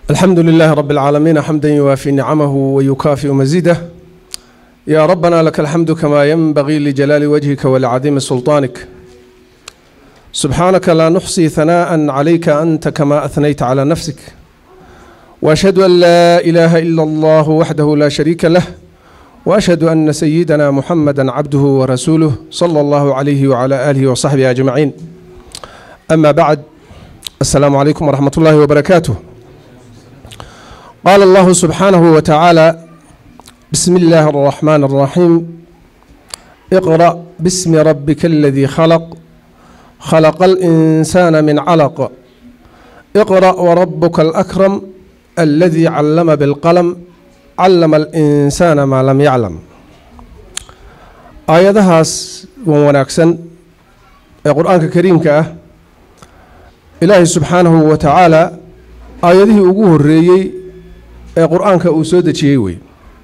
الحمد لله رب العالمين حمدا يوافي نعمه ويكافئ مزيده يا ربنا لك الحمد كما ينبغي لجلال وجهك ولعظيم سلطانك سبحانك لا نحصي ثناء عليك أنت كما أثنيت على نفسك وأشهد أن لا إله إلا الله وحده لا شريك له وأشهد أن سيدنا محمدا عبده ورسوله صلى الله عليه وعلى آله وصحبه أجمعين أما بعد السلام عليكم ورحمة الله وبركاته قال الله سبحانه وتعالى بسم الله الرحمن الرحيم اقرأ باسم ربك الذي خلق خلق الإنسان من علق اقرأ وربك الأكرم الذي علم بالقلم علم الإنسان ما لم يعلم aayadahaas wan wanaagsan ee qur-aanka kariimka ah ilaahay subxaanahu wa tacaala aayadihii ugu horeeyey ee qur-aanka uu soo dejiyey wey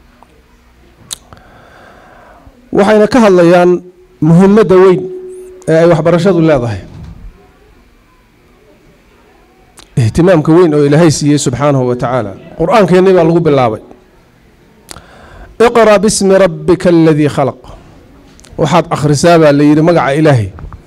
waxayna ka hadlayaan muhimadda weyn ee ay waxbarashadu leedahay ihtimaamka weyn oo ilaahay siiyey subxaanahu wa tacaala qur-aankeennii baa lagu bilaabay iqra' bismi rabbika aladii khalaq waxaad akhrisaa baa la yidhi magaca ilaahay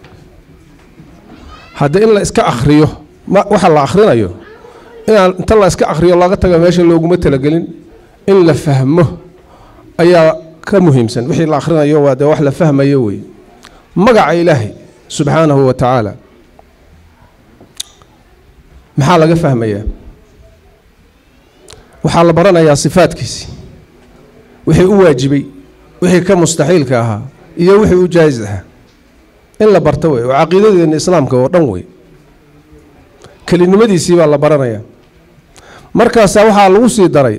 hadda in la iska akhriyo waxa la akhrinayo inaan inta la iska akhriyo laga taga meesha looguma talagelin in la fahmo ayaa ka muhiimsan wixii la akhrinayo waa dee wax la fahmayo wey magaca ilaahay subxaanahu wa tacaala maxaa laga fahmayaa waxaa la baranayaa sifaadkiisi wixii u waajibay wixii ka mustaxiilka ahaa iyo wixii u jaais ahaa in la barto wey oo caqiidadeena islaamka oo dhan wey kelinimadiisii baa la baranayaa markaasaa waxaa lagu sii daray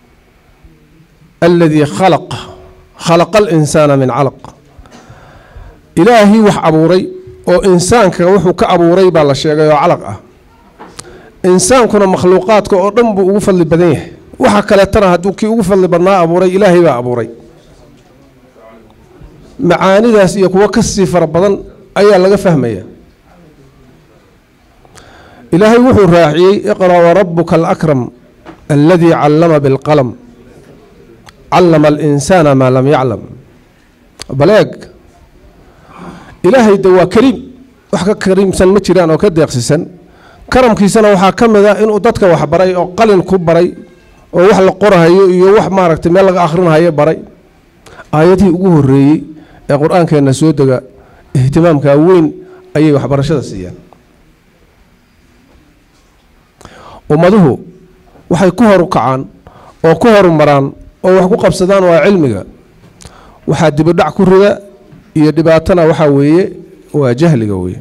aladii khalaq khalaqa alinsaana min calaq ilaahii wax abuuray oo insaanka wuxuu ka abuuray baa la sheegay oo calaq ah insaankuna makhluuqaadka oo dhan buu ugu fadli badan yahay waxa kaleetana hadduu kii ugu fadli badnaa abuuray ilaahay baa abuuray macaanidaas iyo kuwo kasii fara badan ayaa laga fahmaya ilaahay wuxuu raaciyey iqra' warabuka alakram aladii callama bilqalam callama alinsaana maa lam yaclam baleeg ilaahay de waa kariim wax ka kariimsan ma jiraan oo ka deeqsisan karamkiisana waxaa ka mid a inuu dadka wax baray oo qalin ku baray oo wax la qorahayo iyo wax maaragtay meel laga akhrinahayo baray aayadihii ugu horeeyey ee qur-aankeenna soo dega ihtimaamka weyn ayay waxbarashada siiyaan ummaduhu waxay ku horu kacaan oo ku horumaraan oo wax ku qabsadaan waa cilmiga waxaa dibidhac ku rida iyo dhibaatana waxaa weeye waa jahliga weye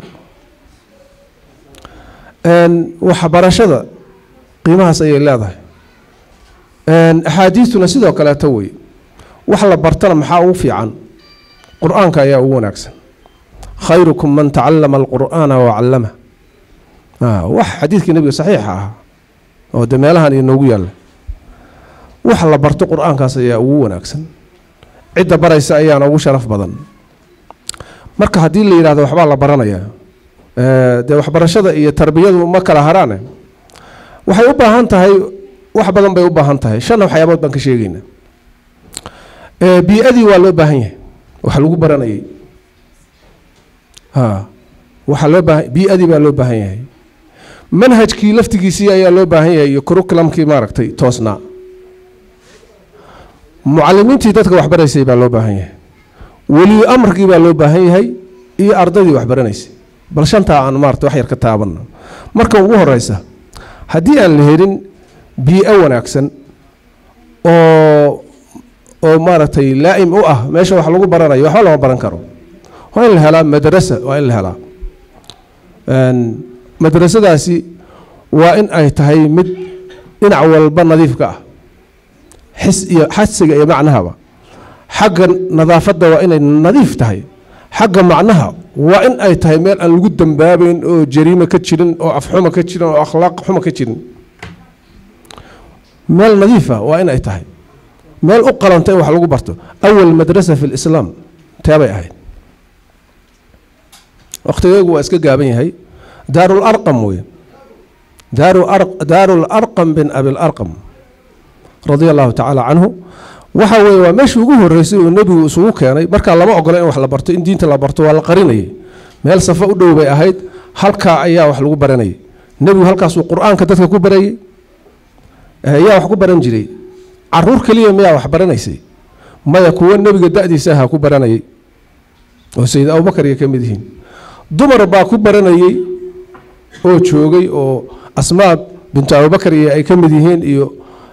waxbarashada qiimahaas ayay leedahay axaadiistuna sidoo kaleeto wey wax la bartana maxaa ugu fiican qur-aanka ayaa ugu wanaagsan khayrukum man tacallama alqur'aana wa callama wax xadiidkii nebiga saxiixa ah oo de meelahan inoogu yaalla wax la barto qur-aankaas ayaa ugu wanaagsan cidda baraysa ayaana ugu sharaf badan marka haddii la yidhahdo waxbaa la baranayaa dee waxbarashada iyo tarbiyadu ma kala haraane waxay u baahan tahay wax badan bay u baahan tahay shanna waxyaabood baan ka sheegeynaa bii-adii waa loo baahan yahay wax lagu baranayay waxaa loo baahan bii-adii baa loo baahan yahay manhajkii laftigiisii ayaa loo baahan yahay iyo kurukulamkii maaragtay toosnaa mucalimiintii dadka waxbaraysay baa loo baahan yahay weliyo amarkii baa loo baahan yahay iyo ardadii waxbaranaysay bal shantaa aan maarata wax yar ka taabanno marka ugu horeysa haddii aan la helin bii-o wanaagsan oo oo maaragtay laa'im u ah meesha wax lagu baranayo waxba lama baran karo waa in la helaa madrasa waa in la helaa madrasadaasi waa in ay tahay mid dhinac walba nadiifka ah xis iyo xasiga iyo macnahaba xagga nadaafadda waa inay nadiif tahay xagga macnaha waa in ay tahay meel aan lagu dambaabeyn oo jariimo ka jirin oo afxuma ka jirin oo akhlaaq xuma ka jirin meel nadiifa waa in ay tahay meel u qalanta in wax lagu barto awal madrasa fi lislaam teebay ahayd wakhtigeegu waa iska gaaban yahay daarul arqam wey daaru larqam bin abilarqam radia allahu tacaala canhu waxa weeye waa meeshii ugu horreysay uu nebigu isugu keenay markaa lama ogola in wax la barto in diinta la barto waa la qarinayay meel safo u dhow bay ahayd halkaa ayaa wax lagu baranayay nebigu halkaasuu qur-aanka dadka ku barayey yaa wax ku baran jiray caruur keliya miyaa wax baranaysay maya kuwo nebiga da-diisa ahaa ku baranayay oo sayid abubakar iyo ka mid yihiin dumar baa ku baranayey oo joogay oo asmaa bintu abubakar iyo ay ka mid yihiin iyo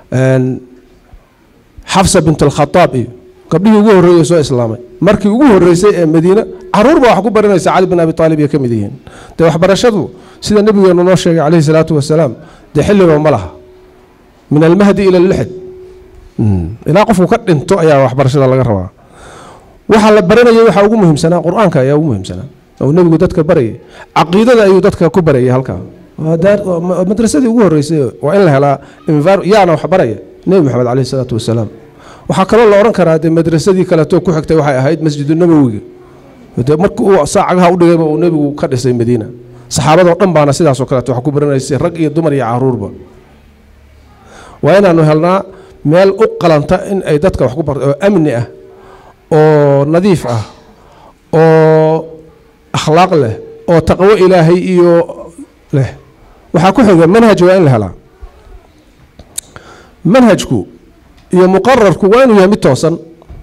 xafsa bint alkhadaab iyo gabdhihii ugu horreeyey soo islaamay markii ugu horreysay ee madiine caruur baa wax ku baranaysa cali bin abi aalib iyo ka mid yihiin dee waxbarashadu sida nebigeenu noo sheegay calayhi salaatu wasalaam dee xilliba ma laha min almahdi ila lixd ilaa qofku ka dhinto ayaa waxbarashada laga rabaa waxaa la baranayay waxaa ugu muhiimsanaa qur-aanka ayaa ugu muhiimsanaa oo nebigu dadka barayay caqiidada ayuu dadka ku barayay halkaa madrasadii ugu horreysay waa in la helaa yaana wax baraya nebi maxamed caleyhi salaatu wasalaam waxaa kaloo la odhan karaa dee madrasadii kaleeto ku xigtay waxay ahayd masjidu nabowiga de markii uu saacagaha u dhigayba uu nebigu ka dhisay madiina saxaabadoo dhan baana sidaasoo kaleeto wax ku baranaysay rag iyo dumar iyo caruurba waa inaanu helnaa meel u qalanta in ay dadka wax ku barto oo amni ah oo nadiif ah oo akhlaaq leh oo taqwo ilaahay iyo leh waxaa ku xiga manhaj waa in la helaa manhajku iyo muqararku waa inuu yahay mid toosan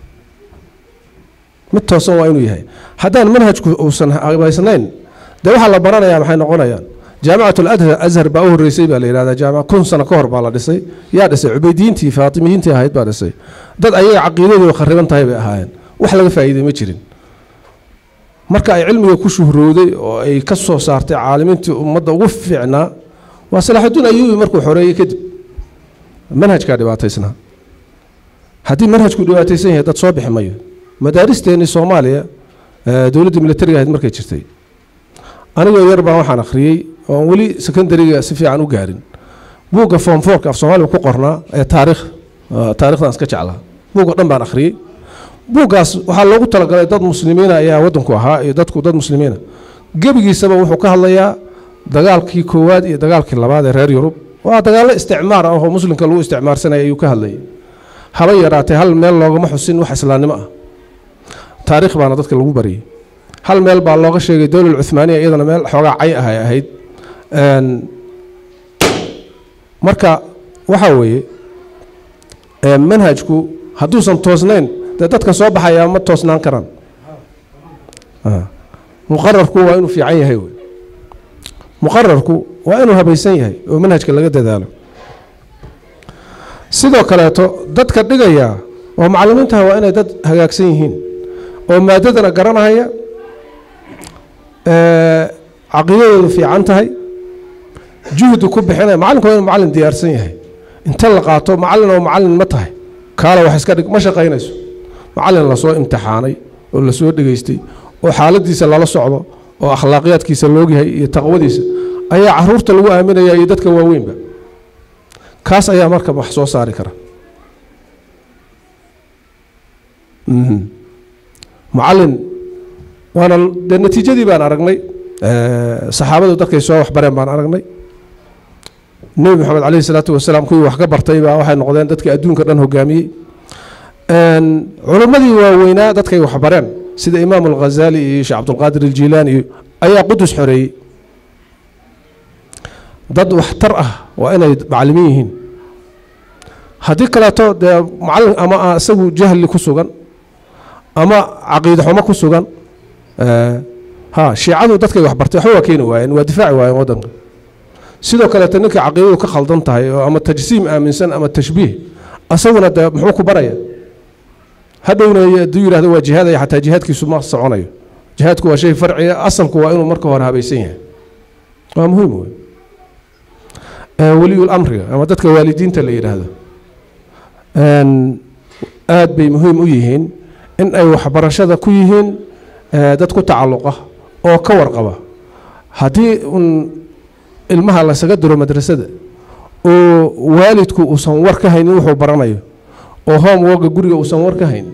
mid toosan waa inuu yahay haddaan manhajku uusan habaysnayn dee waxaa la baranaya maxay noqonayaan jaamicat alazhar baa u horreysay baa la yidhahdaa jaamica kun sano ka hor baa la dhisay yaa dhisay cubaydiyiintii faatimiyiintii ahayd baa dhisay dad ayaga caqiidadooda khariban tahay bay ahaayeen wax laga faa'iiday ma jirin marka ay cilmiga ku shuhrooday oo ay ka soo saartay caalimiintii ummadda ugu fiicnaa waa salaaxudiin ayuubi markuu xoreeyey kadib manhajkaa dhibaataysnaa haddii manhajku dhibaataysan yahay dad soo bixi mayo madaaristeennii soomaaliya dowladdii militariga ahayd markay jirtay anigoo yar baan waxaan akhriyey oon weli secondariga si fiican u gaarin buugga form forka af soomaaliga ku qornaa ee taarikh taarikhdan iska jeclaa buugga dhan baan akhriyey buuggaas waxaa loogu talagalay dad muslimiina ayaa waddanku ahaa iyo dadku dad muslimiina gebigiisaba wuxuu ka hadlayaa dagaalkii koowaad iyo dagaalkii labaad ee reer yurub waa dagaallo isticmaar ah oo muslimka lagu isticmaarsanaya ayuu ka hadlayay haba yaraatee hal meel loogama xusin wax islaamnimo ah taarikh baana dadka lagu bariyey hal meel baa looga sheegay dowlal cuhmaaniya iyadana meel xoogaa cay ah ay ahayd marka waxaa weeye manhajku hadduusan toosnayn dee dadka soo baxayaa ma toosnaan karaan muqararku waa inuu fiican yahay wey muqararku waa inuu habaysan yahay oo manhajka laga dadaalo sidoo kaleeto dadka dhigaya oo macallimiintaha waa inay dad hagaagsan yihiin oo maadadana garanahaya caqiidadoodu fiican tahay juhdi ku bixinaya macalinku waa inu macallin diyaarsan yahay inta la qaato macallin oo macallin ma tahay kaala wax iska dhig ma shaqaynayso macallin lasoo imtixaanay oo lasoo dhegaystay oo xaaladiisa lala socdo oo akhlaaqiyaadkiisa loogyahay iyo taqwadiisa ayaa caruurta lagu aaminaya iyo dadka waaweynba kaas ayaa marka wax soo saari kara mucallin waana dee natiijadii baan aragnay saxaabadu dadkay soo waxbareen baan aragnay nebi moxamed caleyhi salaatu wasalaam kuwii wax ka bartay baa waxay noqdeen dadkii adduunka dhan hogaamiyey culimmadii waaweynaa dadkay waxbareen sida imaam alghazali iyo sheekh cabdulqaadir aljilaani iyo ayaa qudus xoreeyey dad waxtar ah waa inay macalimiin yihiin haddii kaleeto dee macallin ama isagu jahli ku sugan ama caqiide xumo ku sugan ha shiicadu dadkay waxbartay waxba waa keeni waayeen waa difaaci waayeen waddanka sidoo kaleeto ninka caqiidadu ka khaldan tahay oo ama tajsiim aaminsan ama tashbiih asaguna dee muxuu ku baraya hadhowna hadduu yidhahdo waa jihaadaya xataa jihaadkiisu ma soconayo jihaadku waa shay farciga asalku waa inuu marka hore habaysan yahay waa muhiim wey weliyul amriga ama dadka waalidiinta la yidhaahdo aad bay muhiim u yihiin in ay waxbarashada ku yihiin dad ku tacalluqa oo ka warqaba haddii un ilmaha lasaga diro madrasada oo waalidku uusan war ka haynin wuxuu baranayo oo homeworka guriga uusan war ka haynin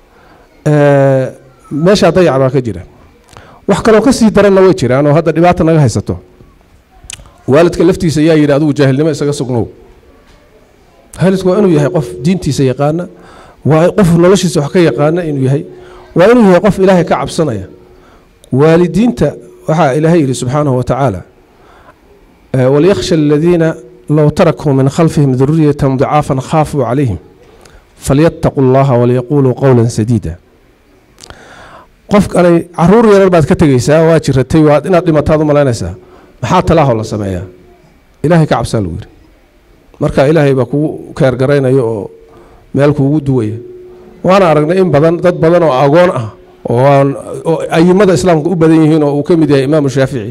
meeshaa dayac baa ka jira wax kaloo ka sii daranna way jiraan oo hadda dhibaata naga haysato waalidka laftiisa yaa yidhi adigu jaahilnimo isaga sugnow waalidku waa inuu yahay qof diintiisa yaqaana waa qof noloshiisa wax ka yaqaana inuu yahay waa inuu yahay qof ilaahay ka cabsanaya waalidiinta waxaa ilaahay yidhi subxaanahu wa tacaala walyakhsha aladiina low tarakuu min khalfihim duriyatan dicaafan khaafuu calayhim falyattaquu allaha walyaquuluu qowlan sadiida qofkanay caruur yarar baad ka tegaysaa waa jiratay waad inaad dhimataad u malaynaysaa maxaa talaaho la sameeyaa ilaahay ka cabsaa lagu yidhi marka ilaahay baa kugu keergaraynaya oo meel kuugu duwaya waana aragnay in badan dad badan oo agoon ah oo ayimada islaamka u badan yihiin oo uu ka mid yahay imaamu shaafici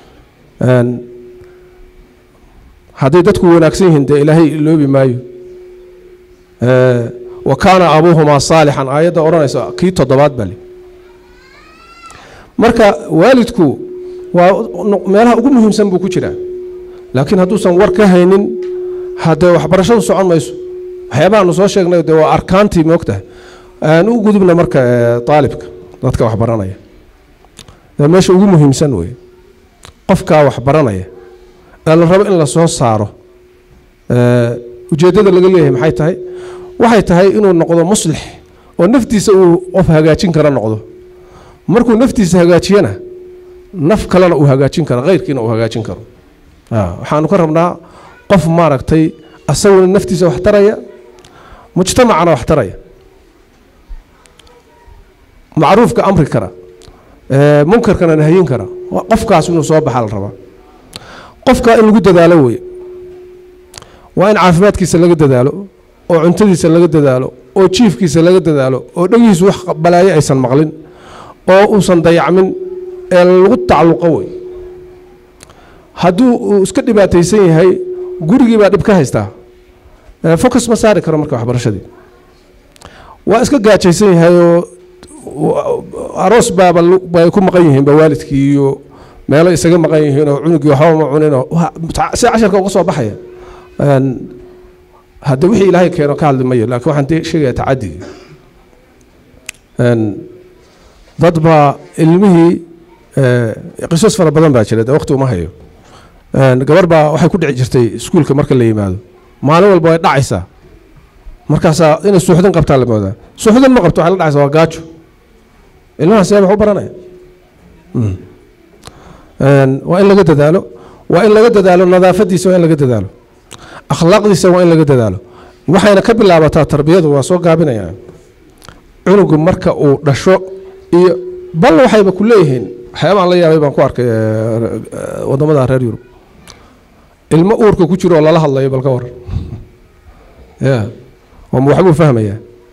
hadday dadku wanaagsan yihiin dee ilaahay iloobi maayo wa kaana abuuhumaa saalixan aayadda odhanaysa kii toddobaad baa le marka waalidku waa meelaha ugu muhiimsan buu ku jiraa laakiin hadduusan war ka haynin haddee waxbarashadu socon mayso waxyaabahaanu soo sheegnay dee waa arkaantii moogtahay aan u gudubna marka aalibka dadka waxbaranaya meesha ugu muhiimsan wey qofkaa waxbaranaya ee la rabo in la soo saaro ujeeddada laga leeyahay maxay tahay waxay tahay inuu noqdo muslix oo naftiisa uu qof hagaajin kara noqdo markuu naftiisa hagaajiyana naf kalena uu hagaajin karo khayrkiina uu hagaajin karo waxaanu ka rabnaa qof maaragtay asaguna naftiisa wax taraya mujtamacana wax taraya macruufka amri kara munkarkana nahyin kara qofkaas inuu soo baxa la rabaa qofka in lagu dadaalo weye waa in caafimaadkiisa laga dadaalo oo cuntadiisa laga dadaalo oo jiifkiisa laga dadaalo oo dhegihiisu wax balaayo aysan maqlin oo uusan dayacmin ee lagu tacalluqo wey hadduu uu iska dhibaataysan yahay gurigii baa dhib ka haystaa focus ma saari karo marka waxbarashadii waa iska gaajaysan yahay oo aroos baaba bay ku maqan yihiinba waalidkii iyo meelo isaga maqan yihiin oo cunugii waxba ma cuninoo si casharka uga soo baxaya hadde wixii ilaahay keeno ka hadli mayo laakiin waxaan sheegaya tacadigi dad baa ilmihii qisas fara badan baa jira de waqti uma hayo gabar baa waxay ku dhici jirtay iskuulka marka la yimaado maalin walba way dhacaysaa markaasaa inay suuxdin qabtaa la moodaa suuxdin ma qabto waxay la dhacaysaa waa gaajo ilmaha see wax u baranaya waa in laga dadaalo waa in laga dadaalo nadaafadiisa waa in laga dadaalo akhlaaqdiisa waa in laga dadaalo waxayna ka bilaabataa tarbiyadu waa soo gaabinayaan cunugu marka uu dhasho iyo bal waxayba ku leeyihiin waxyaabaan la yaabay baan ku arkay wadamada reer yurub ilmo uurka ku jiro oo lala hadlayo bal ka waran ya ma waxbuu fahmayaa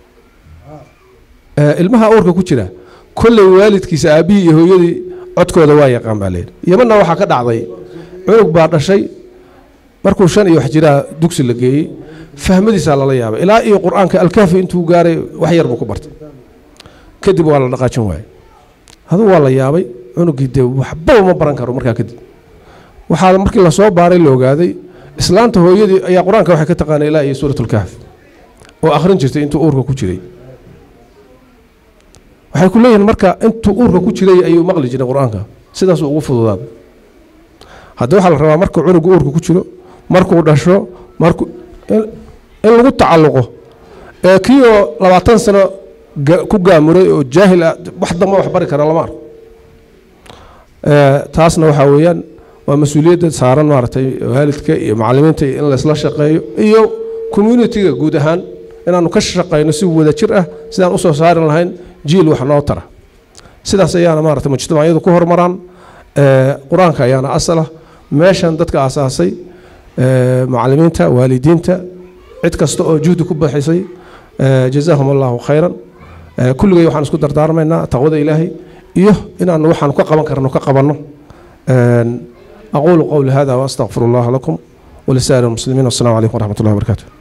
ilmaha uurka ku jira kolley waalidkiisa aabbihii iyo hooyadii codkooda waa yaqaan baa layidhi yamanna waxaa ka dhacday cunug baa dhashay markuu shan iyo wax jiraa dugsi la geeyey fahmadiisaa lala yaabay ilaa iyo qur-aanka alkaafi intuu gaaray wax yar buu ku bartay kadib waa la dhaqaajin waayey aduu waa la yaabay cunugii dee waxbaba ma baran karo markaa kadib waxaa markii lasoo baaray la ogaaday islaanta hooyadii ayaa qur-aanka waxay ka taqaanay ilaa iyo suurat ulkahf oo akhrin jirtay intuu uurka ku jiray waxay ku leeyihiin marka intuu uurka ku jiray ayuu maqli jiray qur-aanka sidaasuu ugu fududaaday hadda waxaa la rabaa markuu cunugu uurka ku jiro markuu dhasho markuu in lagu tacalluqo ee kii oo labaatan sano ku gaamuray oo jaahil ah wax damba wax bari kara lama arko taasna waxaa weeyaan waa mas-uuliyadda saaran maaragtay waalidka iyo macallimiinta in laysla shaqeeyo iyo communitiga guud ahaan inaanu ka shaqayno si wada jir ah sidaan usoo saari lahayn jiil wax noo tara sidaas ayaana maarata mujtamacyadu ku horumaraan qur-aanka ayaana asalah meeshan dadka asaasay macallimiinta waalidiinta cid kasta oo juhdi ku baxisay jazaahum allahu khayran kulligay waxaan isku dardaarmaynaa taqwada ilaahay iyo inaanu waxaanu ka qaban karno ka qabanno aquulu qowli hada waastaqfiru allaha lakum walisaa'ir almuslimiin wassalamu calaykum waraxmat ullahi wabarakatu